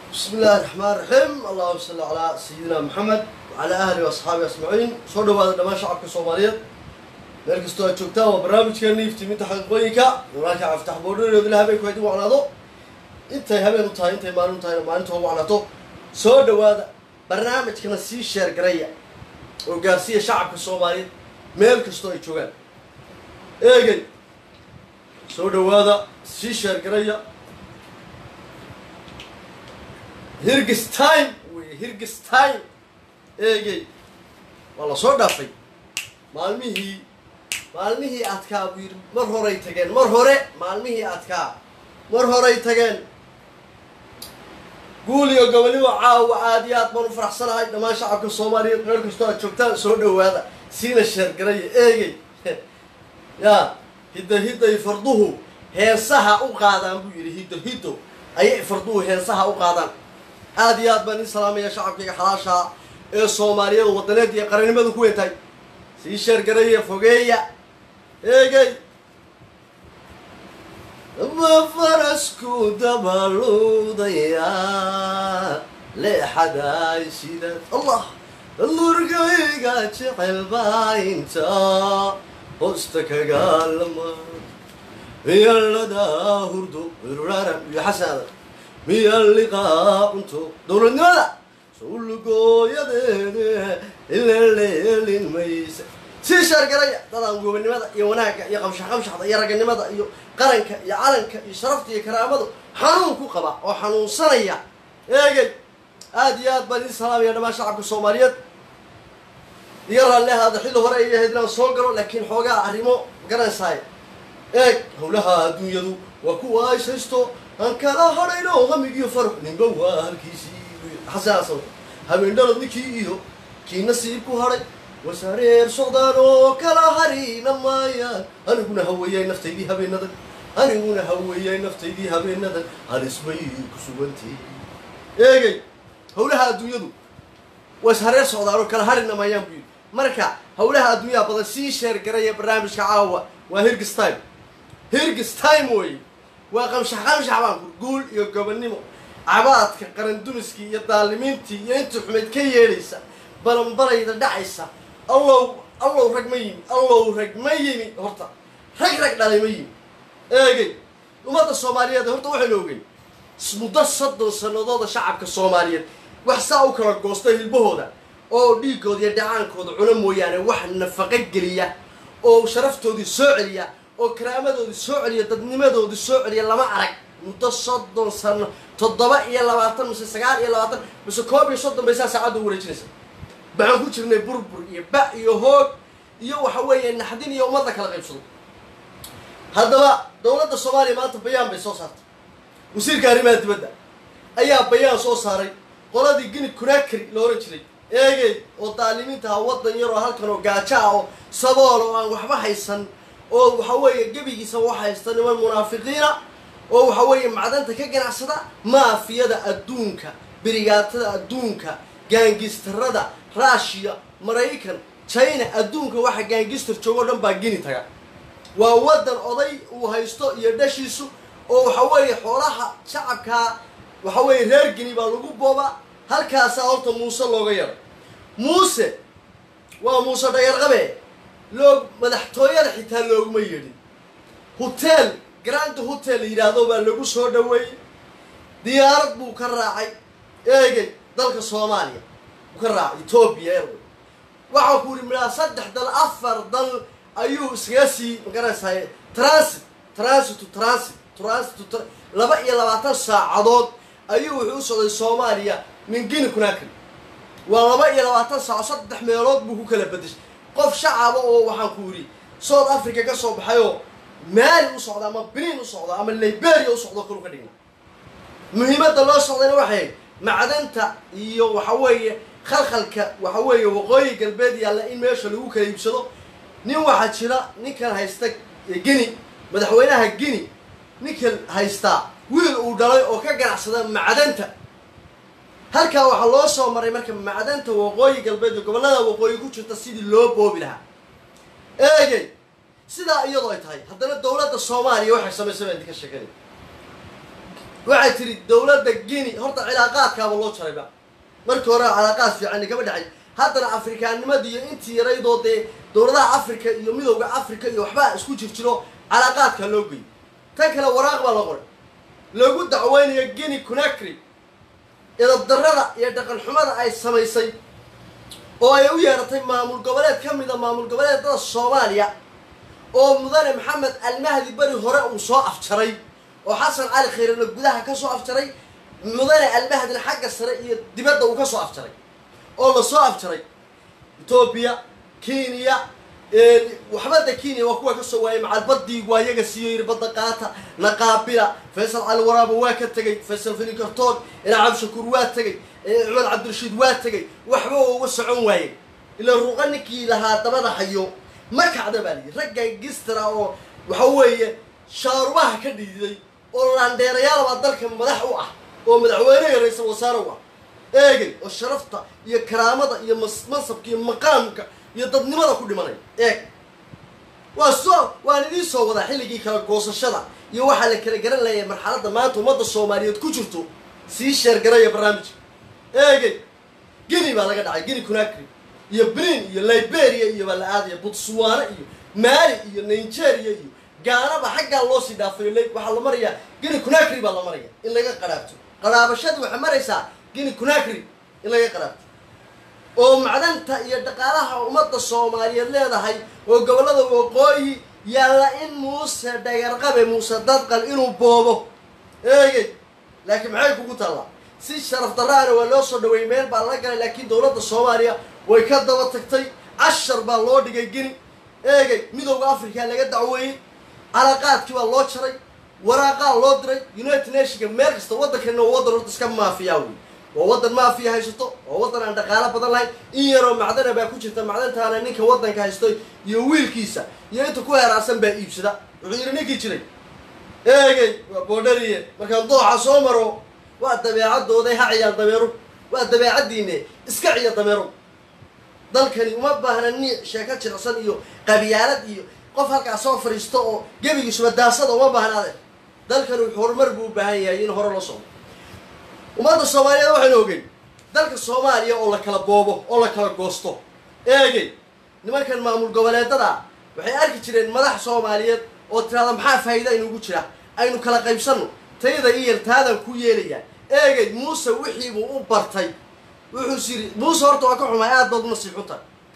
بسم الله الرحمن الرحيم اللهم صل على سيدنا محمد وعلى اهله واصحابه اجمعين soo dhawaada dhammaan shacabka soomaaliyeed meel kastoo aad joogtaan waa barnaamijkeena iftiiminta xaqiiqooyinka walaalka caftax boodhareed ilaa habeenku haydin wacnaado intay habeen u tahay intay maalin u tahayna maalinta ugu wacnaato soo dhawaada barnaamijkana sii sheer garaya oo gaarsiiya shacabka soomaaliyeed meel kastoo ay joogaan eegay soo dhawaada sii sheer garaya hirgis time wey hirgis time eegey waa la soo dhaafay maalmihii maalmihii adkaa buu yidhi mar horay tageen mar hore maalmihii adkaa mar horay tageen guul iyo gobonimo caawa aada iyo aad baan u faraxsanahay dhammaan shacabka soomaaliyeed meel kastoo aad joogtaan soo dhawaada siina sheergaraya eegey yaa hidda hidday farduhu heesaha u qaadaan buu yidhi hiddo hiddo ayay farduhu heesaha u qaadaan aada iyo aad baan ii salaamaya shacabkayga xalaashaa ee soomaaliyeed wadaneed iyo qarannimadu ku weyntahay sii sheergaraya fogeeya eegey ma farasku dabaluudaya leexadaay sidaad allah lurgayga jecel baa inta hoosta kagaalama miyaladaa hurdo iruraran iyo xasanaada miya liqaa cunto dowladnimada sowlugooyadeede ilaleelin maysa sii sheergaraya dadaan gobonimada iyo wanaagga iyo qamshax qamshaxda iyo raganimada iyo qaranka iyo calanka iyo sharafta iyo karaamadu xanuun ku qaba oo xanuunsanaya eegey aada iyo aad baan idin salaamaya dhammaan shacabka soomaaliyeed iga raalli ahaada xilli hore ay ahayd inaan soo galo laakiin xoogaa arrimo garanaysaay eeg howlaha adduunyadu waa kuwa ay saysto aan kala hadhayno hamigiyo farax ninba waa halkiisii xasanaasan habeendhalod ninkii iyo kii nasiib ku hadhay wasaareer socdaan oo kala harina maayaan aniguna haweeyay naftaydii habeenadan aniguna haweeyay naftaydii habeenadan halisbay ku sugantii eegey howlaha adduunyadu waa ishareer socdaan oo kala harina maayaan buu yidhi marka howlaha adduunyaha badan sii sheergaraya barnaamijka caawa waa hirgis time hirgis time wey waa qamshax qamshax baan kur guul iyo gobonnimo cabaadka qarandumiskii iyo daalimiintii iyo intii xumayd ka yeedhaysa balanbarayda dhacaysa allow allow rag ma yimi allow rag ma yimi horta rag rag dhalay ma yimi eegey ummadda soomaaliyeed horta waxaynu ogey muddo soddon sanadooda shacabka soomaaliyeed wax saa u kala goosta hilbahooda oo dhiigooda iyo dhacaankooda cuna mooyaane wax nafaqo geliya oo sharaftoodii soo celiya oo karaamadoodii soo celiya dadnimadoodii soo celiya lama arag muddo soddon sano toddoba iyo labaatan mise sagaal iyo labaatan mise koob iyo soddon bay saa saacadda u wareejinaysa baxaan ku jirnay burbur iyo ba iyo hoog iyo waxa weeye naxdin iyo ummadda kala qaybsado haddaba dowladda soomaaliya maanta bayaan bay soo saartay wasiirka arrimaha dibadda ayaa bayaan soo saaray qoladii gini kunakri la ohan jiray eegey oo daalimiinta ah waddan yar oo halkan oo gaajo ah oo sabool oo aan waxba haysan oo waxa weeye gebigiisa wax haysta niman munaafiqiina oo waxa weeye macdanta ka ganacsada maafiyada adduunka birigaatada adduunka gaangistarada ruushiya maraykan china adduunka waxa gaangistar joogo dhan baa gini taga waa waddan oday uu haysto iyo dhashiisu oo waxa weeye xoolaha shacabkaa waxa weeye reer gini baa lagu boobaa halkaasaa horta muuse looga yaray muuse waa muuse dhayarqabe loo madaxtooyada xitaa looguma yeedhin hotel grand hotel yidhaahdo baa lagu soo dhaweeyey diyaarad buu ka raacay eegey dalka soomaaliya buu ka raacay etoobiya airway waxaa ku yidhi midhaa saddex dal afar dal ayuu iskaga sii magaraysaay transit transit to transit transit to laba iyo labaatan saacadood ayuu wuxuu u socday soomaaliya min gini kunakri waa laba iyo labaatan saaco saddex meelood buu ku kala bedeshay qof shacaba oo waxaan ku yidhi south africa ka soo baxayoo maali u socda ama benin u socda ama liberia u socdo kalu ka dhigna muhiimadda loo socdayna waxay macdanta iyo waxa weeye khalkhalka waxa weeye waqooyi galbeed yaalla in meesha lagu kala iibsado nin waxaa jira ninkan haysta gini madaxweynaha gini ninkan haystaa wiil uu dhalay oo ka ganacsada macdanta halkaa waxaa loo soo maray marka macdanta waqooyi galbeed iyo gobollada waqooyi ku jirta sidii loo boobi lahaa eegey sidaa iyadoo ay tahay haddana dowladda soomaaliya waxay samaysay baan idinka sheeganay waxay tidhi dowladda guinea horta cilaaqaadkaaba loo jarayba markii hore cilaaqaad fiican kama dhexay haddana afrikaanimadii iyo intii yaraydoo dee dowladaha africa iyo midowda africa iyo waxbaa isku jir jiro calaaqaadka loo geeyay tan kale waraaq baa la qoray loogu dacweynayo guinea conakry idabdarrada iyo dhaqan xumada ay samaysay oo ay u yeeratay maamul goboleed ka mida maamul goboleedada soomaaliya oo mudane maxamed almahdi beri hore uu soo afjaray oo xasan cali khayrana gudaha ka soo afjaray mudane almahdina xagga sare iyo dibadda uu ka soo afjaray oo la soo afjaray etoobiya kenya waxbada kenya waa kuwa kasoo waayay macalbadii waa yaga siiyo yiri badda qaata naqaabila faysal cali waraaba waa ka tegey faysal finikartoon ilaa cabdishakuur waa tegey cumar cabdirashiid waa tegey waxba uga socon waaye ilaa ruqa ninkii lahaa dabada hayo ma kacda baa liyi ragga gistra oo waxa weeye shaarubaha ka dhiiday oo laandheerayaalbaa dalka madax u ah oo madaxweyneha ra-iisal wasaare u ah eegay oo sharafta iyo karaamada iyo mansabka iyo maqaamka iyo dadnimada ku dhimanaya eeg waa soo waan idiin soo wadaa xilligii kala goosashada iyo waxaa la kala garan leeyahay marxaladda maanta ummadda soomaaliyeed ku jirto sii sheergaraya barnaamijka eegay geni baa laga dhacay geni conakry iyo benin iyo liberia iyo baa la aadaya botswana iyo mali iyo nigeria iyo gaanaba xaggaa loo sii dhaafayo l waxaa la marayaa geni conakry baa la maraya in laga qaraabto qaraabashadii waxay maraysaa geni conakry in laga qaraabto oo macdanta iyo dhaqaalaha ummadda soomaaliyeed leedahay oo gobollada waqooyi yaalla in muuse dhagarqabe muuse dadqal inuu boobo eegey laakiin maxay kugu taallaa si sharaf darraana waa loo soo dhaweeyey meel baa laga galay laakiin dowladda soomaaliya way ka daba tagtay cashar baa loo dhigay geni eegey midowda africa laga dacweeyey calaqaadkii baa loo jaray waraaqaa loo diray united nationka meel kasta waddankanna waa waddan horta iska maafiyaa wey waa waddan maafiya haysato waa waddan aan dhaqaalo badan lahayn in yaroo macdana baa ku jirta macdantaana ninka waddanka haysto iyo wiilkiisa iyo inta ku heeraarsan baa iibsada wuxuu yidhi ninkii jiray eegey waa boodhariye markaan dooxa soo maro waa dabeecadooday ha ciyaar dameero waa dabeecaddiine iska ciya dameero dalkani uma baahna niic sheeko jircsan iyo qabyaalad iyo qof halkaa soo fadhiisto oo gebigiisuba daasada uma baahnaade dalkani horumar buu u baahan yahay in hore loo socdo ummadda soomaaliyeed waxaynu ogeyn dalka soomaaliya oo la kala boobo oo la kala goosto eegey nimankan maamul goboleedada waxay arki jireen madax soomaaliyeed oo tiraada maxaa faa'iida inugu jira aynu kala qaybsanno tayada iyo yartaadan ku yeelayaa eegey muuse wixiibuu u bartay wuxuus yidhi muuse horta waa ka xumaay aad baad unasiixunta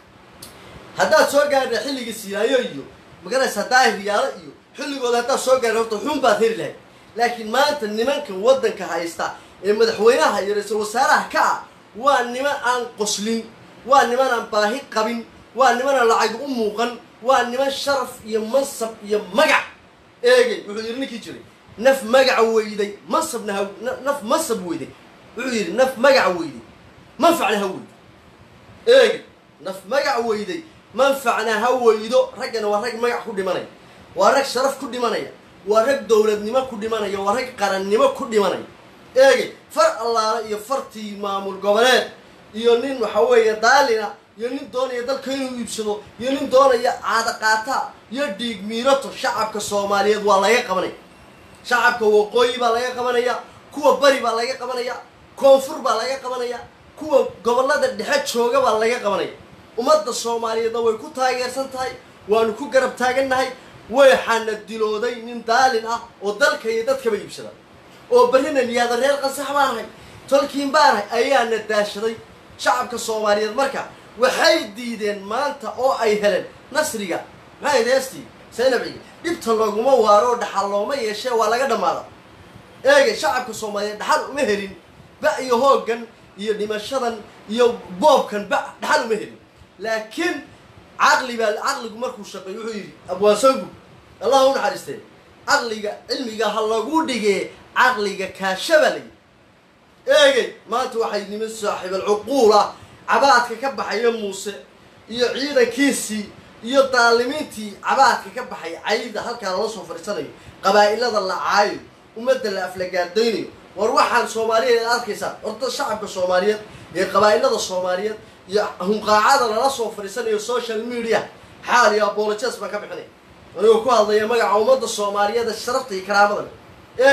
haddaad soo gaadha xilligii siilaayo iyo magaraysaa daahiryaalo iyo xilligooda haddaad soo gaadha horta xun baad heli lahayd laakiin maanta nimankan waddanka haysta ee madaxweynaha iyo ra-iisul wasaaraha ka ah waa niman aan qoslin waa niman aan baahi qabin waa niman aan lacag u muuqan waa niman sharaf iyo mansab iyo magac eegay wuxuu yidhi ninkii jiray naf magaca weyday mansabna ha naf mansab weyday wuxuu yidhi naf magaca weyday manfacna ha weydo eegay naf magac weyday manfacna ha weydo raggana waa rag magac ku dhimanaya waa rag sharaf ku dhimanaya waa rag dowladnimo ku dhimanaya waa rag qarannimo ku dhimanaya eegay far allaale iyo fartii maamul goboleed iyo nin waxa weeye daalina iyo nin doonaya dalka inuu iibsado iyo nin doonaya caadaqaata iyo dhiig miirato shacabka soomaaliyeed waa laga qabanaya shacabka waqooyi baa laga qabanaya kuwa bari baa laga qabanaya koonfur baa laga qabanaya kuwa gobollada dhexe jooga baa laga qabanaya ummadda soomaaliyeedna way ku taageersan tahay waanu ku garab taagannahay waxaana dilooday nin daalin ah oo dalka iyo dadkaba iibsada oo berrina niyaada reer qasax baanahay tolkiin baanahay ayaana daashaday shacabka soomaaliyeed marka waxay diideen maanta oo ay heleen nasriga maxay heestii saynabciga dhibta looguma waaro dhaxal looma yeeshee waa laga dhammaada eegay shacabka soomaaliyeed dhaxal uma helin ba iyo hooggan iyo dhimashadan iyo boobkan ba dhaxal uma helin laakiin caqli baa caqligu markuu shaqeey wuxuu yidhi abwaansangu allah u naxariistee caqliga cilmiga ha lagu dhigee caqliga kaashabaa la yidhi eegay maanta waxay niman saaxiibal cuquul ah cabaadka ka baxaya muuse iyo ciidankiisii iyo daalimiintii cabaadka ka baxaya cayda halkaa lala soo fadhiisanayo qabaa'ilada la caayo ummadda la aflagaadaynayo war waxaan soomaaliyeed arkaysaa horta shacabka soomaaliyeed iyo qabaa'ilada soomaaliyeed iyo hunqaacada lala soo fadhiisanayo social media xaal iyo apologes baan ka bixinay anigoo ku hadlaya magaca ummadda soomaaliyeed ee sharafta iyo karaamada leh eegay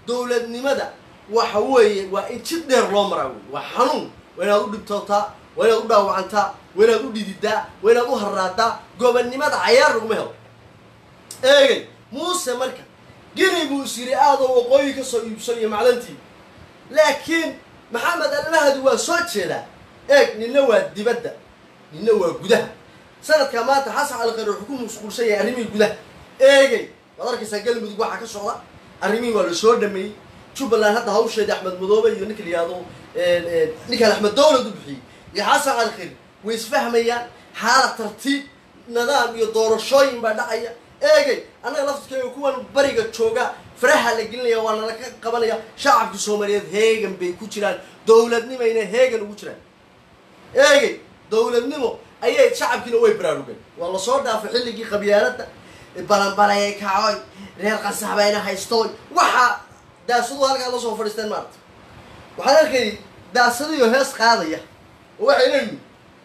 dowladnimada waxa weeye waa in jid dheer loo maraa wey waa xanuun waa inaad u dhibtootaa waa inaad u dhaawacantaa waa inaad u dhididaa waa inaad u harraadaa gobonnimada cayaar laguma helo eegay muuse marka geni buu is yidhi aadoo waqooyi ka soo iibso iyo macdantii laakiin maxamed almahdi waa soo jeedaa eeg ninna waa dibadda ninna waa gudaha sanadka maanta xasan calqari wuxuu ku mashquulsan yahay arrimihii gudaha eegay waad arkaysaa galmudug waxaa ka socda arrimihii waa la soo dhameeyey jubbaland hadda hawsheedii axmed madoobe iyo ninka la yihahdo ninkaan axmed dowlad u bixiyey iyo xasan calqari way isfahmayaan xaalad tartiib nidaam iyo doorashooyin baa dhacaya eegay annaga laftirkeega kuwan bariga jooga faraha la gelinaya waa nala ka qabanaya shacabka soomaaliyeed heegan bay ku jiraan dowladnimayna heegan ugu jiraan eegay dowladnimo ayay shacabkiina way baraarugeen waa lasoo dhaafay xilligii qabyaaladda balanbalay kacoy reer qansaxbayna haystooy waxaa daasadu halkaa la soo fadhiisteen maarata waxaan arkay daasadiyo hees qaadaya oo waxay leeyihin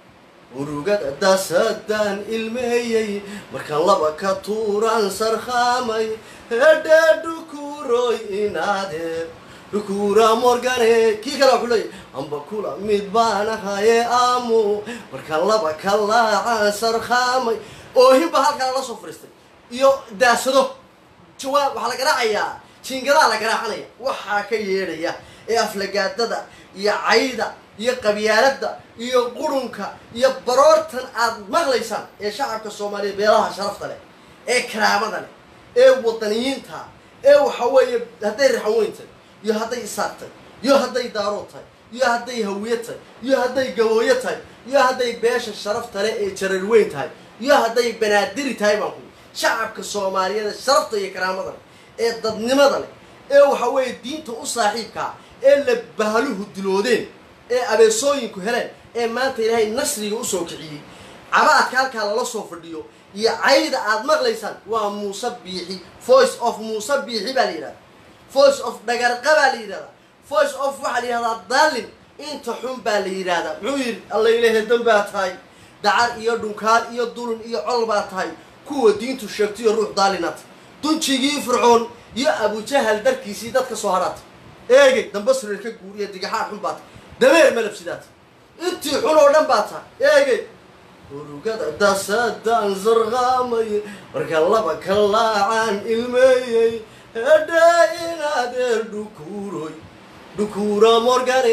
urugada daasadaan ilmeeyey markaan laba ka tuuraan sarkhaamay hedhe dhukuroy inaade dhukura morgane kii kale waxuu leeyahy amba kula mid baan ahaye aamu markaan laba ka laacaan sarkhaamay oohin baa halkaa la soo fadhiistay iyo daasado jawaab waxaa la garaacayaa jiingadaa la garaacanaya waxaa ka yeedhaya ee aflagaadada iyo cayda iyo qabyaaladda iyo qurunka iyo baroortan aad maqlaysaan ee shacabka soomaaliya beelaha sharafta leh ee karaamada leh ee wadaniyiinta ee waxa weeye hadday raxanweyn tahay iyo hadday isaaq tahay iyo hadday daarood tahay iyo hadday hawiye tahay iyo hadday gabooyo tahay iyo hadday beesha sharafta leh ee jararweyn tahay iyo hadday banaadiri tahay baan ku shacabka soomaaliyeed sharafta iyo karaamada leh ee dadnimada leh ee waxa weeye diinta u saaxiibkaa ee la bahaluhu diloodeen ee abeesooyinku heleen ee maanta ilaahay nasriga usoo kiciyey cabaadka halkaa lala soo fadhiyo iyo cayda aad maqlaysaan waa muuse biixi voice of muuse biixi baa la yidhahda voice of dhagarqa baa la yidhahdaa voice of waxaa la yidhahdaa daalin inta xun baa la yidhahdaa muxuu yidhi alla ilahe dan baa tahay dacar iyo dhunkaan iyo dulun iyo col baa tahay kuwa diintu sheegtayo ruux daalinata dunjigii fircoon iyo abujahal darkiisii dadka soo hadhaata eegay dambasreer ka guuriya digaxaar xun baa tahay dameer malabsidaata intii xun oo dhan baa tahay eegay urugada dasadaan sarqaamay marka laba ka laacaan ilmeeyey hedhe inaadeer dhukuuroy dhukuura morgane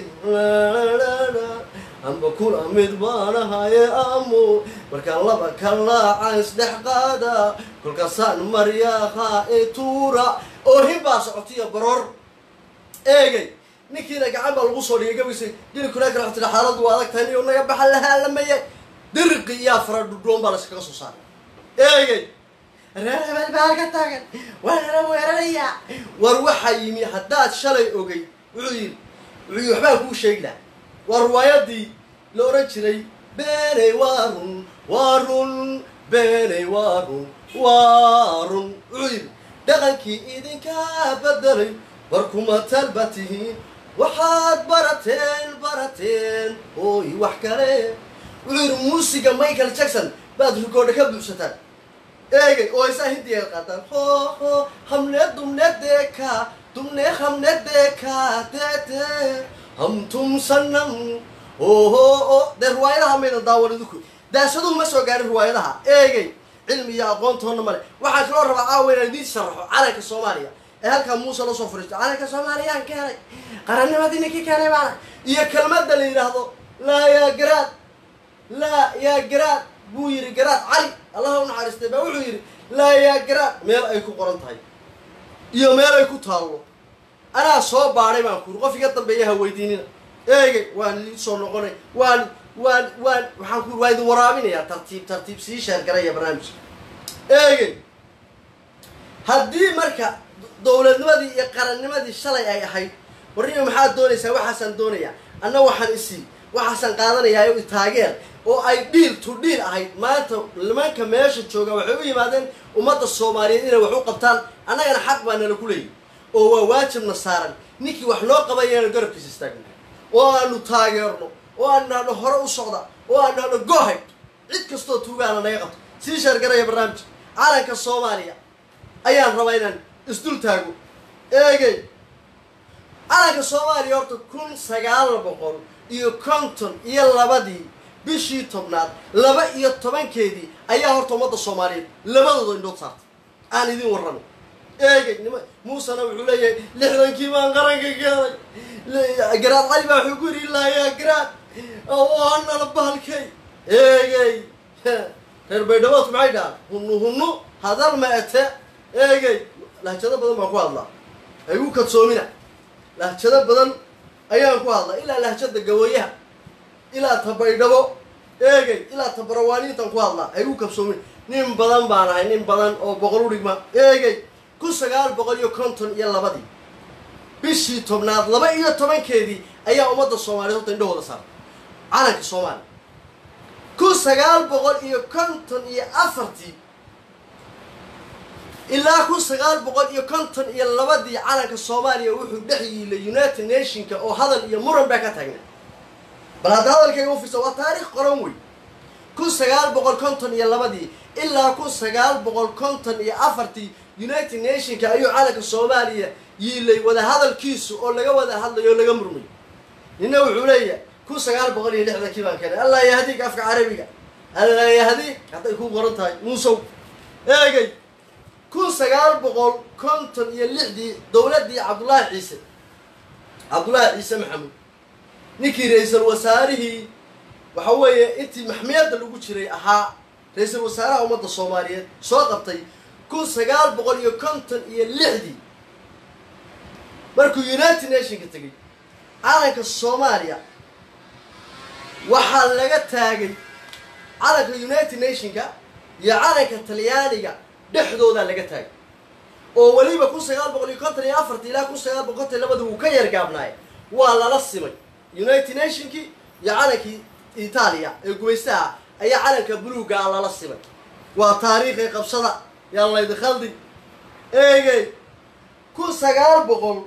amba kula mid baan ahaye amo markaan laba ka laacaan isdhex qaada kolkaasaan maryaaha ee tuura oohin baa socotiyo baroor eegay ninkiina gacan baa lagu soo dhigay gabaysay dhinankuna kala xotira xaaladdu waa adag tahay niyo naga baxa lahaalamaye diriqi iyaa fara dhudhoon baa layskaga soo saaray eegay reer hebel baa ka taagan waa nala weerarayaa war waxaa yimi haddaad shalay ogay wuxuu yidhi wuxuu yidhi waxbaa kuu sheegi laha waa riwaayadii la odhan jiray beeney waa run waa run beeney waa run waa run wuxuu yidhi dhaqankii idinkaa bedelay war kuma talba tihiin waxaad barateen barateen ooy wax kale wuxuu yidhi muusiga michael jackson baad rikoodha ka buuxsataan eegay oo aysaa hindiga qaataan ho ho hamne dumne deka dumne hamne deka tete ham tum sanam oho o dee riwaayadaha maydan daawan idinku daasaduhu ma soo gaarin riwaayadaha eegay cilmi iyo aqoontoonna male waxaan kaloo rabaa caawa inaan idiin sharaxo calanka soomaaliya ee halkaa muuse la soo fariisto calanka soomaaliyaan keenay qarannimadii ninkii keenay baana iyo kelmadda la yidhaahdo laa yaa garaad laa yaa garaad buu yidhi garaad cali allaha u naxariistay baa wuxuu yidhi laa yaa garaad meel ay ku qoran tahay iyo meel ay ku taallo anaa soo baadhay baan ku yidhi qof iga dambeeya ha weydiinina eegay waan idin soo noqonay waan waan waan waxaan ku waa idin waraabinayaa tartiib tartiib sii sheergaraya barnaamijka eegay haddii marka dowladnimadii iyo qarannimadii shalay ay ahayd warnima maxaad doonaysaa waxaasaan doonayaa anna waxaan isii waxaasaan qaadanayaa o taageer oo ay dhiil to dhiil ahayd maanta nimanka meesha jooga waxay u yimaadeen ummadda soomaaliyeed inay wax u qabtaan annagana xaq baa nala ku leeyihi oo waa waajibna saaran ninkii wax noo qabaya inaanu garabkiisa istaagno oo aanu taageerno oo aanu nahno hore u socda oo aanu nahno gohay cid kastoo tuugaana naga qabto sii sheergaraya barnaamijka calanka soomaaliya ayaan rabaa inaan isdul taago eegey calanka soomaaliya horta kun sagaal boqol iyo konton iyo labadii bishii tobnaad laba iyo tobankeedii ayaa horta ummadda soomaaliyeed labadooda indhood saartay aan idin warramo eegay nima muusena wuxuu leeyahay lixdankii baan qaranka keenay garaad cali baa wuxuu ku yidhi ilaayaa garaad waanala bahalkay eegey reer baydhaboodku maxay dhahaan hunu hunu hadal ma ete eegey lahjado badan baan ku hadlaa ay u kadsoomina lahjado badan ayaan ku hadlaa ilaa lahjada gawayaha ilaa ta baydhabo eegey ilaa ta barawaaniintan ku hadlaa ay u kabsoomin nin badan baan ahay nin badan oo boqol u dhigma eegey kun sagaal boqol iyo konton iyo labadii bishii tobnaad laba iyo tobankeedii ayaa ummadda soomaaliyeed horta indhahooda saaray calanka soomaaliya kun sagaal boqol iyo konton iyo afartii ilaa kun sagaal boqol iyo konton iyo labadii calanka soomaaliya wuxuu dhex yiilay united nationka oo hadal iyo muran baa ka taagna bal hadda hadalkayga u fiirsa waa taariikh qoran wey kun sagaal boqol konton iyo labadii ilaa kun sagaal boqol konton iyo afartii united nationka ayuu calanka soomaaliya yiilay wada hadalkiisu oo laga wada hadlayo oo laga murmayo nina wuxuu leeyahay kun sagaal boqol iyo lixdankii baan keenay allah yahdiik afka carabiga allah yahdiik hadday ku qoran tahay muusow eegay kun sagaal boqol konton iyo lixdii dowladdii cabdullaahi ciise cabdullaahi ciise maxamuud ninkii ra-iisul wasaarihii waxa weeye intii maxmiyadda lagu jiray ahaa ra-iisul wasaaraha ummadda soomaaliyeed soo qabtay kun sagaal boqol iyo konton iyo lixdii markuu united nationka tegey calanka soomaaliya waxaa laga taagay calanka united nationka iyo calanka talyaaniga dhexdoodaa laga taagay oo weliba kun sagaal boqol iyo konton iyo afartii ilaa kun sagaal boqol konton iyo labadii wuu ka yargaabnaay waa lala simay united nationkii iyo calankii itaaliya ee gumaystaha ayaa calanka buluugaa lala simay waa taariikhay qabsada yaan laydi khaldin eegey kun sagaal boqol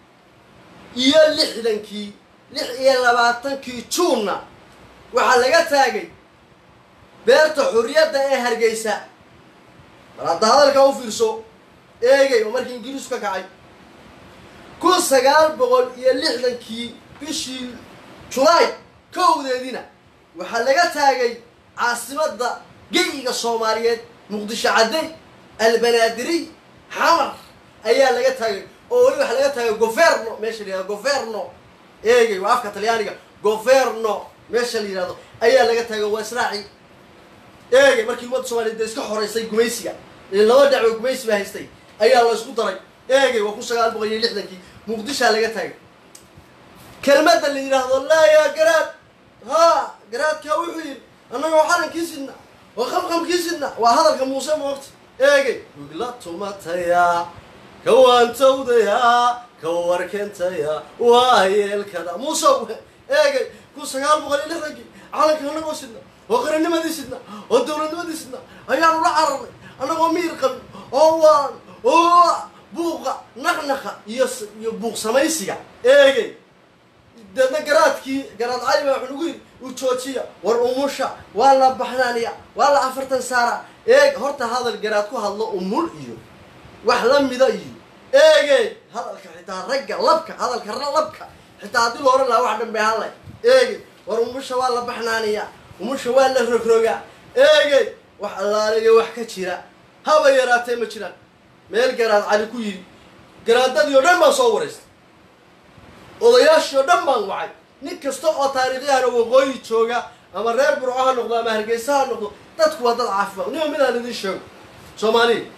iyo lixdankii lix iyo labaatankii juunna waxaa laga taagay beerta xurriyadda ee hargeysa bal hadda hadalkaa u fiirso eegay oo markii ingiriisku ka kacay kun sagaal boqol iyo lixdankii bishii julaay kowdeediina waxaa laga taagay caasimadda geyiga soomaaliyeed muqdisho cadday albanaadiriy xamar ayaa laga taagay oo weli waxaa laga taagay governo meesha la yihahdo governo eegay waa afka talyaaniga governo meesha la yihahdo ayaa laga taagay waa israaci eegay markii ummadda soomaliyeed dee iska xoreysay gumaysiga laba dhacwo gumaysi baa haystay ayaa la isku daray eegay waa kun sagaal boqol iyo lixdankii muqdishaa laga taagay kelmadda la yidhaahdo laa yaa garaad haa garaadkaa wuxuu yidhi annagoo calankii sidna oo qamqamkii sidna waa hadalka muuse moogta eegay wigla tumataya kawaantowdaya ka warkentaya waa yeelkada muusow eegay kun sagaal boqol iyo lixdankii calanka annagoo sidna oo qarannimadii sidna oo dowladnimadii sidna ayaanu la cararnay annagoo miir qabin oo waan oo buuqa naqnaqa iyo iyo buuq samaysiga eegay deedna garaadkii garaad cali baa wuxuu nagu yidhi u joojiya war umusha waa la baxnaaniya waa la afartan saara eeg horta hadal garaad ku hadlo umul iyo wax la mida iyo eege hadalka xitaa ragga labka hadalka labka xitaa haddii la ohan lahaa wax dhan bay hadlay eege war umusha waa la baxnaaniya umusha waa la rogrogaa eege wax allaaliga wax ka jira haba yaraatee ma jiraan meel garaad cali ku yidhi garaadadii oo dhan baan soo waraystay odayaashii oo dhan baan wacay nin kasta oo taariikhyahana waqooyi jooga ama reer burco ha noqdo ama hargeysa ha noqdo dadku waa dad caafimaad nima midaan idiin sheego soomaaliya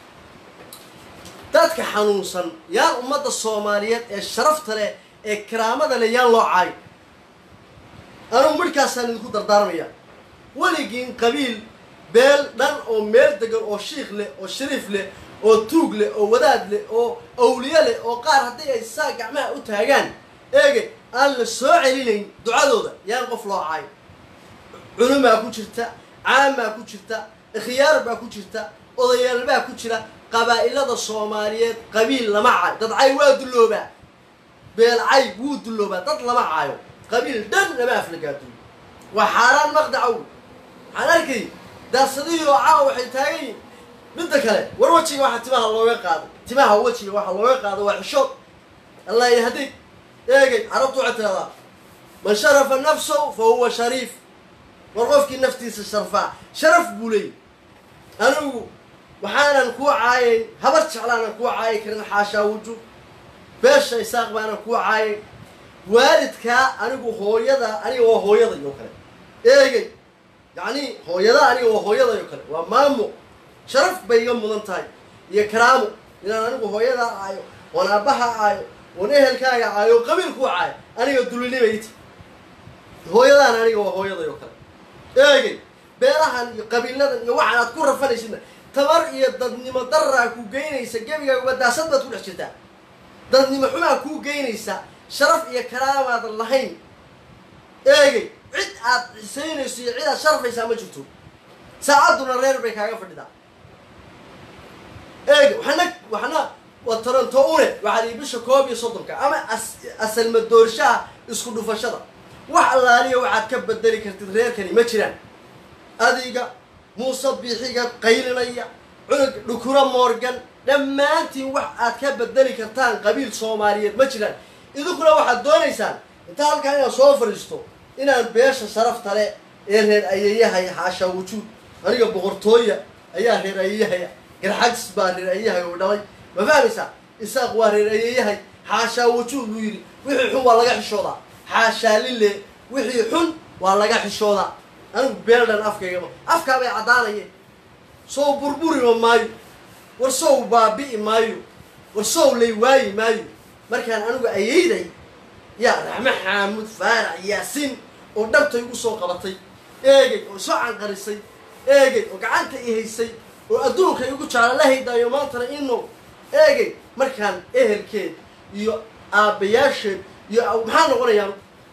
dadka xanuunsan yaan ummadda soomaaliyeed ee sharafta leh ee karaamada leh yaan loo caayo anugu midhkaasaan idinku dardaarmaya weligiin qabiil beel dhan oo meel degan oo shiikh leh oo shariif leh oo tuug leh oo wadaad leh oo awliye leh oo qaar haddii ay saa gacmaha u taagaan eege aan la soo celinayn ducadooda yaan qof loo caayo culumaa ku jirta caamaa ku jirta ikhyaar baa ku jirta odayaal baa ku jira qabaa'ilada soomaaliyeed qabiil lama caayo dad cay waa dulloobaa beel cay wuu dulloobaa dad lama caayo qabiil dhan lama aflagaaduyo waa xaaraan maqdacow waxaan arkay daarsadihii oo caawa waxay taagan yihin midda kale war wejiga waxaa timaha looga qaaday timaha wejiga waxaa looga qaado waa xishood allah yahdig eegay carabtu waxay tidhahdaa man sharafa nafsahu fa huwa shariif war qofkii naftiisa sharfaa sharaf buu leeyay anigu waxaanan kuu caayayn habar jeclaanan kuu caayi karin xaashaa wujuub beesha isaaq baanan kuu caayayn waalidkaa anigu hooyada aniga waa hooyaday oo kale eegay yacni hooyada aniga waa hooyaday oo kale waa maamo sharaf bay iga mudan tahay iyo karaamo inaan anigu hooyadaa caayo oon aabbaha caayo oon ehelkaaga caayo oo qabiil kuu caayo aniga dulinibayti hooyadaan aniga waa hooyaday oo kale eegay beelahan iyo qabiiladan iyo waxaan aad ku rafanaysidna tabar iyo dadnimo daraa ku geynaysa gebigaaga wadaasad baad ku dhex jirtaa dadnimo xumaa kuu geynaysa sharaf iyo karaamaadan lahayn eegay cid aad xisaynayso iyo cid aad sharafaysaa ma jirto saacadduna reer bay kaaga fadhidaa eegay waxna waxna waa toronto une waxaad ii bisha koob iyo soddonka ama asalmadoorshaha isku dhufashada wax allaaliya waxaad ka bedeli kartid reerkani ma jiraan adiga muuse biixiga qaylinaya cunug dhukuro morgan dhammaantiin wax aad ka bedeli kartaan qabiil soomaaliyeed ma jiraan idinkuna waxaad doonaysaan intaa halkaa inaan soo fadhiisto inaan beesha sharafta le ee reer ayayahaya xaashaa wujuud aniga boqortooya ayaa reer ayayahaya garxagis baa reer ayayahay oo dhalay ma fahmaysaa isaaq waa reer ayayahay xaashaa wujuud buu yidhi wixii xun waa laga xishoodaa xaashaa lile wixii xun waa laga xishoodaa anigu beeldhan afkaygama afkaa bay caddaanayeen sow burburima maayo war sow baabi'i maayo war sow lay waayi maayo markaan anigu ayayday yaa raxme xaamud faarac yaasiin oo dhabtay ugu soo qabatay eegay oo soo canqarisay eegay oo gacanta i haysay oo adduunka igu jecla la haydaayo maantana ino eegay markaan ehelkeed iyo aabbayaasheed iyo maxaa noqonayaan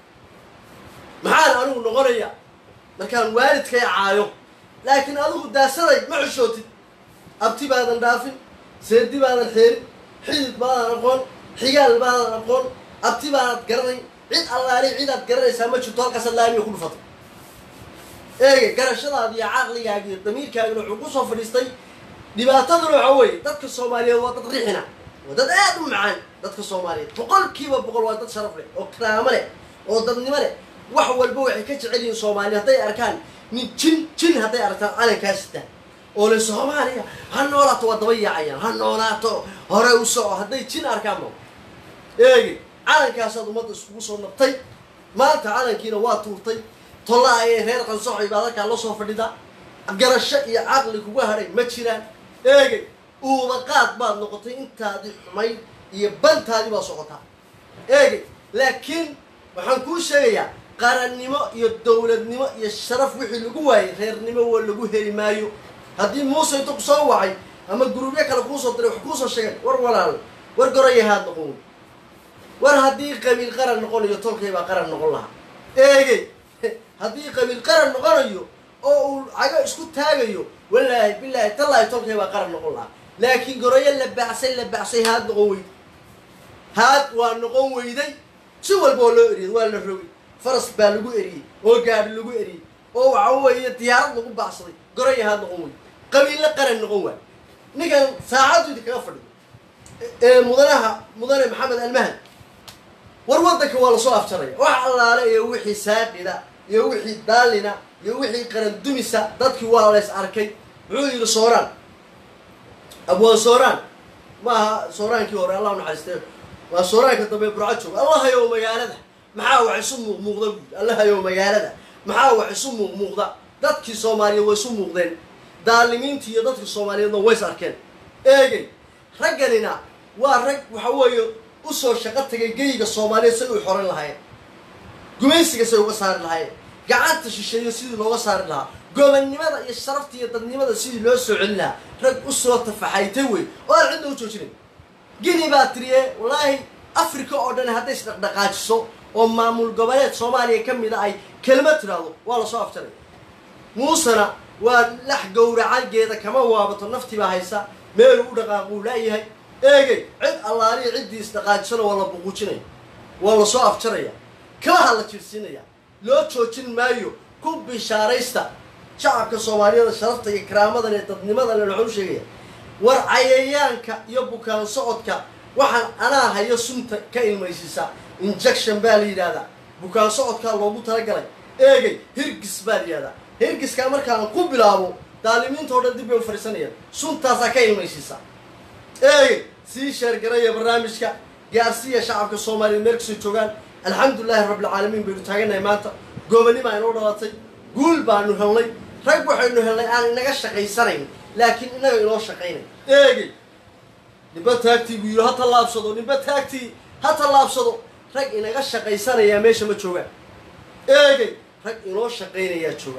maxaan anigu noqonaya markaan waalidkay caayo laakiin adigu daasaday ma xushootid abti baadan dhaafin seedi baadan xeerin xidid baadan aqoon xigaal baadan aqoon abti baanad garanayn cid allaali cidaad garanaysaa ma jirto halkaasaad laamiga ku dhufatay eegay garashadaadi iyo caqligaaga iyo damiirkaagina wuxuu ku soo fadhiistay dhibaataduna waxa weeye dadka soomaaliyeed waa dad rixina waa dad aad u macaan dadka soomaaliyeed boqolkiiba boqol waa dad sharaf leh oo karaamo leh oo dadnimo leh wax walba waxay ka jecel yihiin soomaaliya hadday arkaan nin jin jin hadday arkaan calankaa sita oo le soomaaliya ha noolaato waa daba yaacayaan ha noolaato hore u soco hadday jin arkaan ma eegi calankaasaad ummadda iskugu soo nabtay maanta calankiina waa tuurtay tolla ayay reer qansoxay baad halkaa la soo fadhida garasho iyo caqli kuga hadhay ma jiraan eegay uudaqaad baad noqotay intaadii xumayd iyo bantaadii baad socotaa eegay laakiin waxaan kuu sheegayaa qarannimo iyo dowladnimo iyo sharaf wixii lagu waayay reernimo waa lagu heli maayo haddii muuse inta ku soo wacay ama gurubyo kale kuusoo diray wax kuusoo sheegay war walaal war gorayahaad noqon wey war haddii qabiil qaran noqonayo tolkay baa qaran noqon lahaa eegey haddii qabiil qaran noqonayo oo uu cago isku taagayo walaahi bilaahi tallaahi tolkay baa qaran noqon lahaa laakiin gorayo la baacsay la baacsay haad noqon weyday haad waa noqon weyday si walba oo loo eriyay waa la rogay faras baa lagu eriyey oo gaadhi lagu eriyey oo waxa weeye diyaarad lagu baacsaday goraya haad noqon wey qabiille qaran noqon waay ninkan saacaddu idinkaga fadhiyo ee mudanaha mudane maxamed almahad war waddanka waa lasoo afjaraya wax allaale iyo wixii saaqida iyo wixii daalina iyo wixii qaran dumisa dadkii waa lays arkay muxuu yidhi sooraan abwaan sooraan ma aha sooraankii hore allah naxariistee waa sooraanka dambe burco jooga allahayow magaalada maxaa wax isu muuqmuuqda buui allahayow magaalada maxaa wax isu muuqmuuqda dadkii soomaaliyeed way isu muuqdeen daalimiintii iyo dadkii soomaaliyeedna ways arkeen eegay ragganina waa rag waxa weeye usoo shaqo tagay geyga soomaaliyeed say u xoran lahaayeen gumaysiga say uga saari lahaayeen gacanta shisheeyo sidii looga saari lahaa gobannimada iyo sharafta iyo dadnimada sidii loo soo celin lahaa rag usoo tafaxaytay wey oo aan cidda u joojinayn gini baa tiriye wallaahi africa oo dhan hadday isdhaqdhaqaajiso oo maamul goboleed soomaaliya ka mid a ay kelma tidhaahdo waa lasoo afjaray muusena waa lax gowracageeda kama waabato naftii baa haysa meeluu u dhaqaaquu laayahay eegay cid allaaliya ciddii isdhaqaajisana waa la buquujinaya waa lasoo afjaraya kabaha la jirsiinaya loo joojin maayo ku bishaaraysta shacabka soomaaliyada sharafta iyo karaamadan ee dadnimadan waxaan u sheegaya war cayayaanka iyo bukaan socodka waxaan anaa hayo sunta ka ilmaysiisa injection baa la yidhaahdaa bukaan socodkaa loogu talagalay eegay hirgis baa la yidhahdaa hirgiskaa markaan ku bilaabo daalimiinta o dhan dib bay u fadhiisanayaan suntaasaa ka ilmaysiisa eegay sii sheergaraya barnaamijka gaarsiiya shacabka soomaaliya meel kastoo joogaan alxamdulilahi rabbilcaalamiin baynu taaganahay maanta goobanimaa inoo dhalatay guul baanu helnay rag waxaynu helnay aan inaga shaqaysanayn laakiin inaga inoo shaqaynay eegay ninba taagtii buu yidhi ha tallaabsado ninba taagtii ha tallaabsado rag inaga shaqaysanayaa meesha ma joogaan eegay rag inoo shaqaynayaa jooga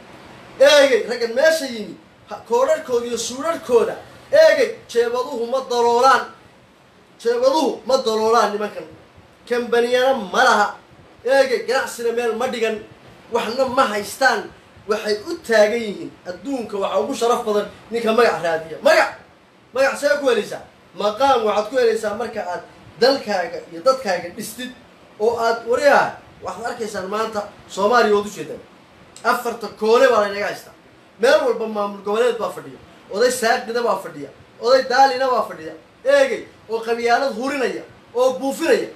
eegay raggan meesha yimi koodharhkooda iyo suudharhkooda eegay jeebaduhu ma daloolaan jeebaduhu ma daloolaan nimankan kambaniyana ma laha eegay ganacsina meel ma dhigan waxna ma haystaan waxay u taagan yihiin adduunka waxaa ugu sharaf badan ninka magac raadiya magac magac see ku helaysaa maqaam waxaad ku helaysaa marka aad dalkaaga iyo dadkaaga dhistid oo aad wariyaha waxaad arkaysaan maanta soomaaliya ood ujeedaan afarta koone baa laynaga haystaa meel walba maamul goboleed baa fadhiya oday saaqida baa fadhiya oday daalina baa fadhiya eegay oo qabyaalad hurinaya oo buufinaya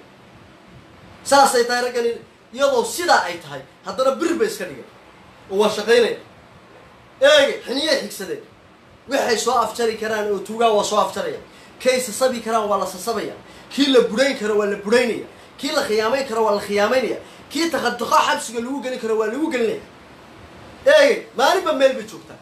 saasay tahay raggani iyadoo sidaa ay tahay haddana bir bay iska dhigeen oo waa shaqaynaya eegay xiniyay xigsadeen waxay soo afjari karaan oo tuugaa waa soo afjaraya kay sasabi karaan waa la sasabaya kii la budhayn karo waa la budhaynaya kii la khiyaamayn karo waa la khiyaamaynaya kii takhaduqa xabsiga lagu gelin karo waa lagu gelinaya eegay maalinba meel bay joogtaa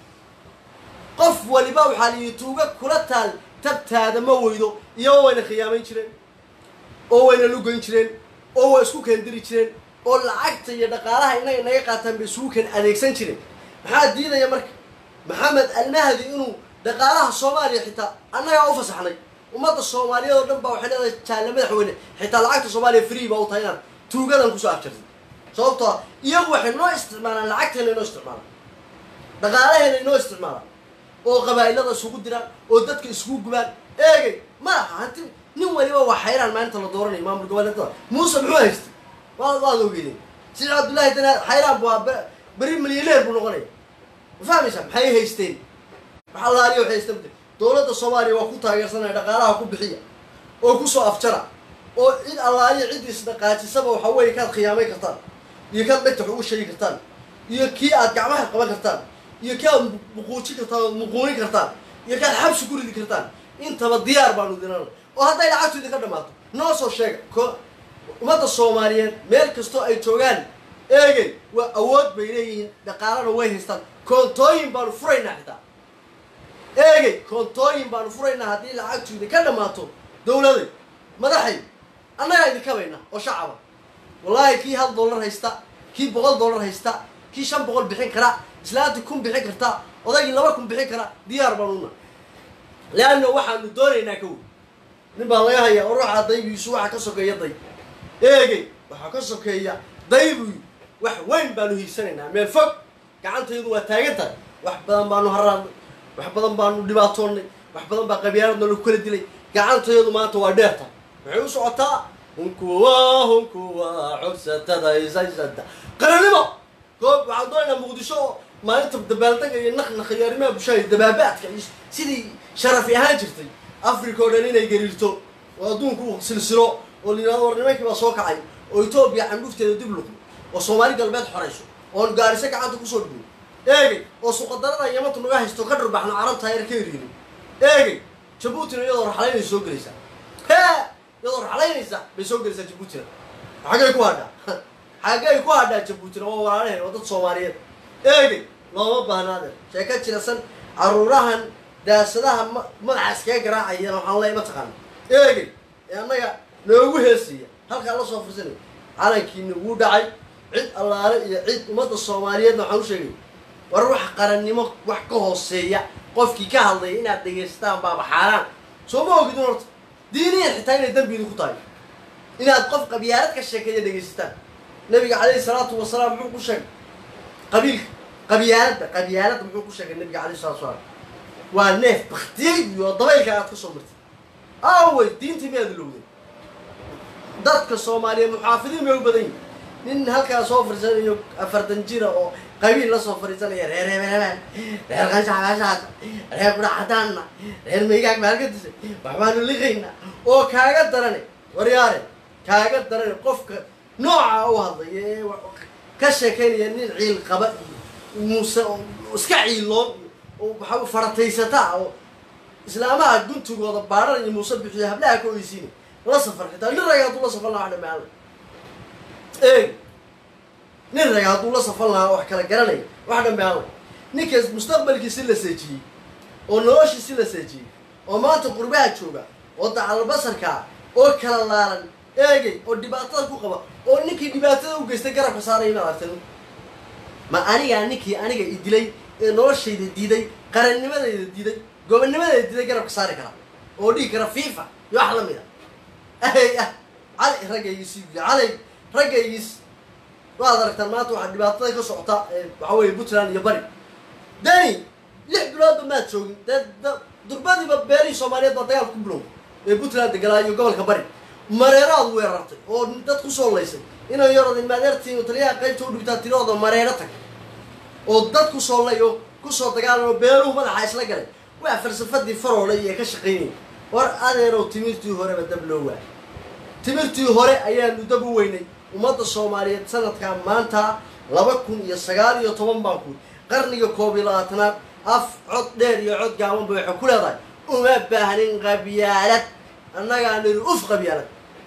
qof waliba waxaa layidhi tuuga kula taal tabtaada ma weydo iyagoo wayna khiyaamayn jireen oo wayna lugoyn jireen oo waa isku keendiri jireen oo lacagta iyo dhaqaalaha inay naga qaataan bay isugu keen adeegsan jireen maxaa diidaya marka maxamed almahdi inuu dhaqaalaha soomaaliya xitaa annagaa u fasaxnay ummadda soomaaliyeed oo dhan baa waxay leedahay jaalle madaxweyne xitaa lacagta soomaaliya free baa u tahay inaad tuugadan kusoo afjartay sababtoo ah iyagu waxay noo isticmaalaan lacagteena inoo isticmaalaan dhaqaalaheena inoo isticmaalaan oo qabaa'ilada isugu diraan oo dadka isugu gubaan eegay ma aha hanti nin waliba waa xayraan maalinta la dooranayo maamul goboleedada muuse muxuu haystay waad waad ogeydeen sida cabdullaahi dana xayraan bu ahaa beri milyaneer buu noqonaya ma fahmaysaa maxay haysteen maxaa laaliya waxay haysteen dowladda soomaaliya waa ku taageersanaya dhaqaalaha ku bixiya oo kusoo afjara oo cid allaaliya ciddii isdhaqaajisaba waxa weeye kaad khiyaamayn kartaan iyo kaad dhegta wax ugu sheegi kartaan iyo kii aad gacmaha qaban kartaan iyo kii aad muquujin kartaan ood muquunin kartaan iyo kaad xabsi ku ridi kartaan intaba diyaar baanu dinana oo hadday lacagtu idinka dhammaato noo soo sheega ko ummadda soomaaliyeed meel kastoo ay joogaan eegay waa awood bay leeyihiin dhaqaalana way haystaan koontooyin baanu furaynaa xitaa eegay koontooyin baanu furaynaa haddii lacagtu idinka dhammaato dowladay madaxay annagaa idinkabaynaa oo shacaba wallaahi kii hal dollar haysta kii boqol dollar haysta kii shan boqol bixin kara islaantii kun bixin karta odaygii laba kun bixin kara diyaar baanuna leanna waxaanu doonaynaa ka wey nin baa laga hayaa oo ruuxa daybiisu waxaa ka sokeeya day eegay waxaa ka sokeeya daybuy wax weyn baanu hiigsanaynaa meel fog gacantaydu waa taagan tahay wax badan baanu haraadnay wax badan baanu dhibaatoonnay wax badan baa qabyaaladna lagu kala dilay gacantayadu maanta waa dheer tahay waxay u socotaa hunkuwa hunkuwa cogsatada isaysada qarannimo goob waxaan doonaynaa muqdisho oo maalinta dabaaldega iyo naqnaqa iyo arrimaha bulshada dabaabaadka iyo sidii sharafi ahaan jirtay africa oo dhan inay gariirto oo adduunku uu silsilo oo la yidhahdo war nimankii baa soo kacay oo etoobiya candhufteeda dib luqdo oo soomaali galbeed xorayso oon gaariso gacanta kusoo dhigno eegay oo suqadarada yamanta naga haysto ka dhurbaxno carabta yar ka eriyno eegay jabuutina iyadoo raxlaynaysa soo gelaysaa hee iyadoo raxlaynaysa bay soo gelaysaa jabuutina xaggay ku hadhaa xaggay ku hadhaa jabuutina waa walaalaheen waa dad soomaaliyeed eegay looma baahnaadeen sheeko jirasan caruurahan daasadaha ma magacaas kaga garaacayana waxaan leey mataqaana eegay ee annaga noogu heesaya halkaa la soo fursanay calankiina wuu dhacay cid allaale iyo cid ummadda soomaaliyeedna waxaan u sheegay war wax qarannimo wax ka hooseeya qofkii ka hadlaya inaad dhegaysataan baaba xaaraan soo ma ogidin horta diiniyan xitaa inay dembi idinku tahay inaad qof qabyaalad ka sheekeeya dhegaysataan nabiga calayhi salaatu wasalaam muxuu ku sheegay qabiilka qabyaaladda qabyaaladda muxuu ku sheegay nabiga calayhi salatu wasalaam waa neef baktiyey iyo dabaylka aad ka soo martay awey diintii miyaad ilowday dadka soomaaliyeed muxaafidiin bay u badan yihin nin halkaa soo fariisanayo afartan jira oo qabiil la soo fariisanaya reer hebelebel reer qanshaxqashaas reer kudha cadaanna reer maygaag maalgadisa waxbaanu liqayna oo kaaga darane waryaare kaaga darane qofka nooca u hadlaya ee ka sheekaynaya nin ciil qaba iyo muuse oo iska ciiloon iyo oo waxaa farataysataa oo islaamaha guntigooda baadhan iyo muuse bixiyo hablaha ka oysiina la safar xitaa nin raga hadduu la safan lahaa dhamaala eeg nin raga hadduu la safan lahaa wax kala garanaya wax dhamaala ninkaas mustaqbalkiisi la seejiyey oo noloshiisi la seejiyey oo maanta qurbaha jooga oo dacalbasarkaa oo kala laalan eegay oo dhibaatada ku qaba oo ninkii dhibaatada u geystay garabka saaraya inaad aragtan ma anigaa ninkii aniga i dilay ee noloshayda diiday qarannimadayda diiday gobonnimadayda diiday garabka saari kara oo dhigi kara fifa iyo wax lamid a ahey ah cali raggaygiis calay raggaygiis waad aragtaan maanta waxaa dhibaatada ka socota waxa weeye puntland iyo bari dani lix biloodba maad joogin dee durbadiiba beerihii soomaaliyeed baa dagaal ku bilow ee puntland degalaa iyo gobolka bari mareeraad weerartay oo dad kusoo laysay inay yarodin maadeertiin taliyaha qaybta u dhigtaa tiradooda mareero tag oo dad kusoo lay oo kusoo dagaalan oo beeluhu madaxa isla galay waa falsafadii faroole iyo ka shaqaynayay war adeerow timirtii horeba dab loo waayay timirtii hore ayaanu dab u weynay ummadda soomaaliyeed sanadkaa maanta laba kun iyo sagaal iyo toban baan ku qarniga koob iyo labaatanaad af cod dheer iyo cod gaabanba waxay ku leedahay uma baahnin qabyaalad annagaa niri uf qabyaalad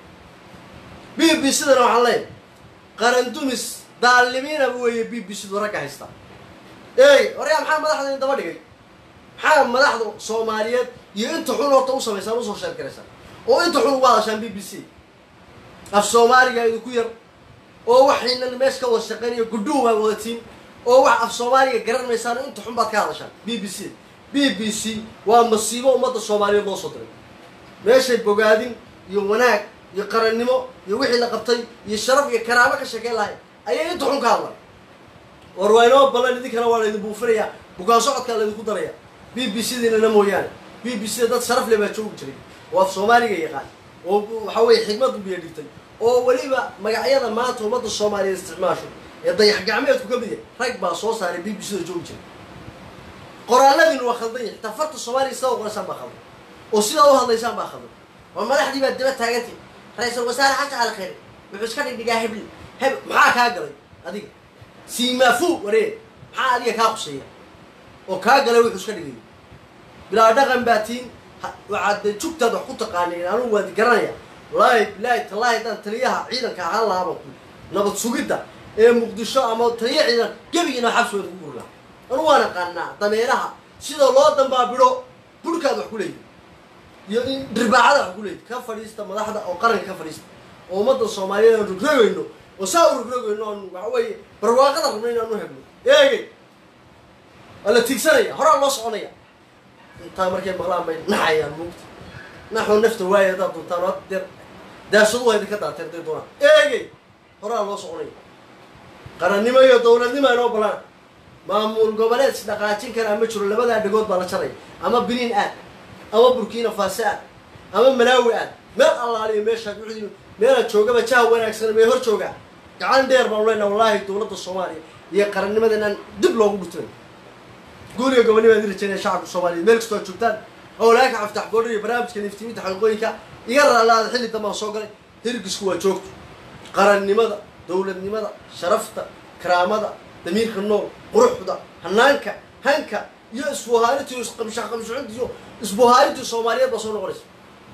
b b c-dana waxaan leeyahay qarandumis daalimiinaba weeye b b c-du ragga haysta eey waryaa maxaa madaxda in daba dhigay maxaa madaxda soomaaliyeed iyo inta xun horta u samaysaan usoo sheergaraysaan oo inta xun ugu hadashaan b b c af soomaaliga idinku yar oo waxaynan meesha ka wada shaqaynayo gudhuhu baa wadatiin oo wax af soomaaliga garan maysaan inta xun baad ka hadashaan b b c b b c waa masiibo ummadda soomaaliyeed loo soo diray meeshay bogaadin iyo wanaag iyo qarannimo iyo wixii la qabtay iyo sharaf iyo karaamo ka sheekeyn lahay ayay inta xun ka hadlan war waa inoo ballan idinkana waa laydin buufinayaa bukaan socodkaa laydinku daraya b b c diinana mooyaane b b c dad sharaf le baa joogi jiray oo af soomaaliga yaqaan oo waxa weeye xigmad u biyo dhigtay oo weliba magacyada maanta ummadda soomaaliyeed isticmaasho ee dayax gacmeedku ka mid yahay rag baa soo saaray b b c da joogi jiray qoraaladiinu waa khaldan yahay xitaa farta soomaaliya sidaa u qoraysaan baa khaldan oo sidaa u hadlaysaan baa khaldan oo madaxdii baad daba taagantay ra-iisul wasaare xasan cali khayre wuxuu iska dhigdhigaa hebli heb maxaa kaa galay adiga siimaafuu waree maxaa adiga kaa quseeya oo kaa galay wuxuu iska dhigay bilaa dhaqan baa tiin waxaad jugtaad wax ku taqaaneen anugu waad garanaya wallaahi bilaahi tallaahi haddaan taliyaha ciidanka ahaan lahaaba ku nabad sugidda ee muqdisho ama taliya ciidan gebigiina xabsi waad ku guri lahaa anugu waan aqaanaa dameeraha sida loo dambaabidho burhkaad wax ku leeyihi iyo in dhirbaacada wax ku leeyihi ka fadhiista madaxda oo qaranka ka fadhiista oo ummadda soomaaliyeed aan rogrogayno oo saa u rogrogayno aan waxa weeye barwaaqada rabno inaan u hegno eegay waa la tigsanaya horaa loo soconaya intaa markay maqlaan bay naxayaan mugta naxoo nafta waaya haddaad duntaan waa deer daashadu waa idinka daateen day doonaan eegay horaa loo soconaya qarannimo iyo dowladnimo inoo balaan maamul goboleed is dhaqaajin karaa ma jiro labadaa dhagood baa la jaraya ama biniin aad ama burkina faso aad ama malaawi aad meel allaaliyo meeshaad wixii meelaad joogaba jaha wanaagsan mee hor joogaa gacan dheer baanu leenaha wallaahi dowladda soomaaliya iyo qarannimada inaan dib loogu dhutay guuriga gobonnimaa idin rajaynaya shacabka soomaaliyeed meel kastoo aad joogtaan howlaaka caftax boodhar iyo barnaamijka niftiminta xaqiiqooyinka iga raalaada xilli dambaan soo galay hirgisku waa joogto qarannimada dowladnimada sharafta karaamada damiirka nool quruxda hanaanka hanka iyo isbuhaarintii isqamshaqamshucunta iyo isbuhaarintii soomaaliyeed baa soo noqonaysa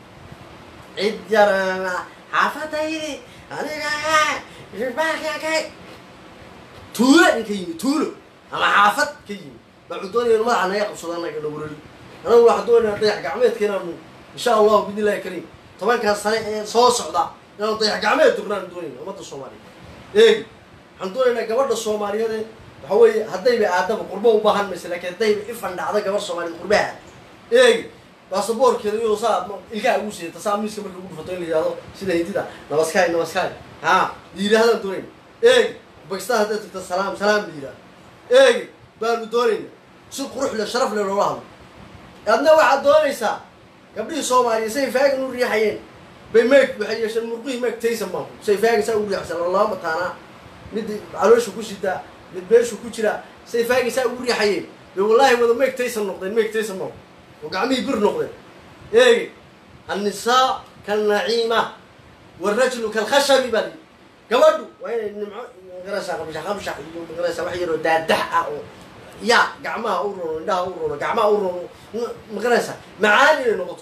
cid yarana xaafadaydi aniga irbaakakay tuulo ninka yimi tuulo ama xaafad ka yimi baa doonaya inu madaxa naga qabsado anaga dhawarali anagu waxaan doonaynaa dayax gacmeedka inaanu insha allahu bidn illahi kariim tobankaas sane ee soo socda inaanu dayax gacmeed dugnaan doonayna ummadda soomaaliyeed eegi waxaan doonaynaa gabadha soomaaliyeed ee waxa weeye haddayba aadaba qurbo u baahan maysa laakiin haddayba ifan dhacda gabar soomaaliyeed qurbaha eegi baasaboorkeeda iyadoo saa ilkaha ugu siidata saa miiska marka ugu dhufato in la yihahdo sida hindida namaskaay namaskaay ha yidhaahdaan doonayna eegi bakistaan hadday tagta salaam salaam la yidhahdo eegi baanu doonayna si qurux le sharaf le loola hadlo adna waxaad doonaysaa gabdhihii soomaaliya say faagan u riixayeen bay meeg waxay yeesheen murqihii meeg taysan baan say faagan saa u riixsan lama mataanaa mid caloosha ku sitaa mid beeshu ku jiraa say faagaysaa ugu riixayeen dee wallaahi wada meegtaysan noqdeen meegtaysan noqd oo gacmihii bir noqdeen eegi annisaa kalnaciima warajulu kalkhashabi baa lii gabadhu waa inay nimco magaraysaa qabshax qabshax iyo magaraysaa wax yaroo daadax ah oo ya gacmaha u rono indhaha u rono gacmaha u rono magaraysaa macaan inay noqoto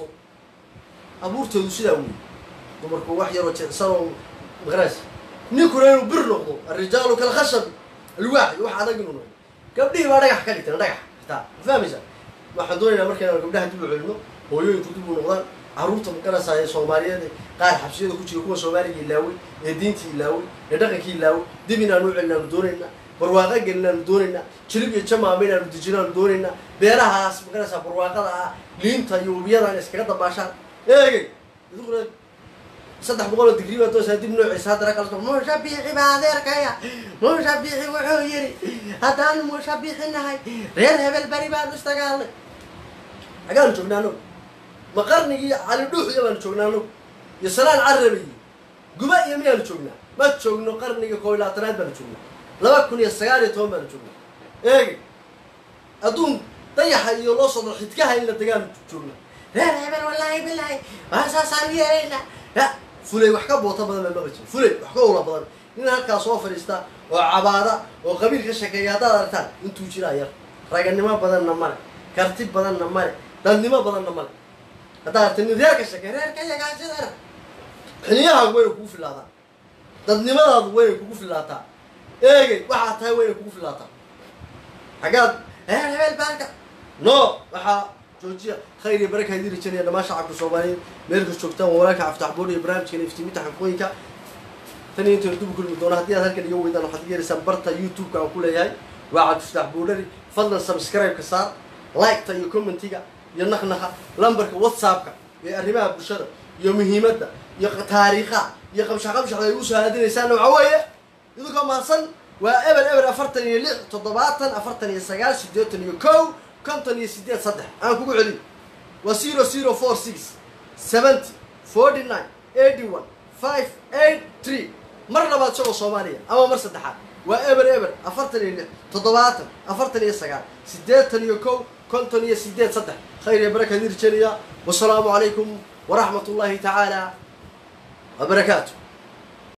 abuurteedu sidaa wey dumarku wax yaroo jecsanoo magaraysa ninkuna inuu bir noqdo arrijaalu kalkhashabi alwaaxi wax adag inuu noqdo gabdhihii baa dhagax ka dhigteen dhagax xitaa ma fahmaysaa waxaan doonaynaa markaynu gabdhaha dib u celino hooyooyinku dib u noqdaan carruurta magaraysaa ee soomaaliyeed qaar xabsiyada ku jira kuwa soomaaliga ilaaway ee diintii ilaaway ee dhaqankii ilaaway dib inaanu u celinaanu doonaynaa barwaaqa gelinaanu doonaynaa jilib iyo jamaama inaanu dejinaanu doonaynaa beerahaas magaraysaa barwaaqada ah liinta iyo webiyadaan iskaga dabaashaan eegay iduguna saddex boqol oo digrii baa doosaa dib noociisa haddana kalso mushabiixi baa adeerkaya mushabiixi wuxuu yidhi haddaan mushabiixi nahay reer hebel beri baanu istagaalnay xagaanu joognaa anagu ma qarnigii cali dhuuxiya baanu joognaa anagu iyo salaan carabi iyo guba iyo miyaanu joognaa ma joogno qarniga koob iyo labaatanaad baanu joognaa laba kun iyo sagaal iyo toban baanu joognaa eegi adduun dayaxa iyo loo soo daro xidkaha in la degaanu joognaa reer hebel wallaahi bilaahi waa saasaan yeelaynaa ya fulay wax ka boota badan baa maqli jira fulay wax ka ula badan nin halkaa soo fadhiista oo cabaada oo qabiil ka sheekeeya haddaad aragtaan intuu jiraa yar raganimo badanna male karti badanna male dadnimo badanna male haddaad aragta nin reer ka sheekeeya reerka yagaasidana xiliyahaagu wayna kugu filaataa dadnimadaadu wayna kugu filaataa eegay waxaa tahay wayna kugu filaataa xaggaad reer hebel baarka no waxaa joojiya khayr iyo baraka idin rajanaya dhammaan shacabka soomaaliyeed meel kas joogtaan waa walaalka caftax boor iyo barnaamijkeena iftiiminta xaqooyinka tan iyo intaynu dib u kulmi doona haddii aad halkan iga weydaan waxaad yeelaysaan barta youtube-ka aan ku leeyahay waa cabdifatax boodhari fadlan subscribe-ka saar like-ta iyo commentiga iyo naqnaqa lambarka whatsapp-ka ee arrimaha bulshada iyo muhiimadda iyo taariikhaha iyo qabshax qabshaxda ay usoo aadinaysaanna waxaa weeye idinkoo mahadsan waa eber eber afartan iyo lix toddobaatan afartan iyo sagaal siddeetan iyo kow konton iyo sideed saddex aan kugu celin waa zero zero four six seventy forty nine eighty one five eight three mar labaad isagoo soomaaliya ama mar saddexaad waa eber eber afartan iyo lix toddobaatan afartan iyo sagaal siddeetan iyo kow konton iyo sideed saddex khayr iyo baraka dirjeliya wasalaamu calaykum waraxmat ullaahi tacaala wabarakaatu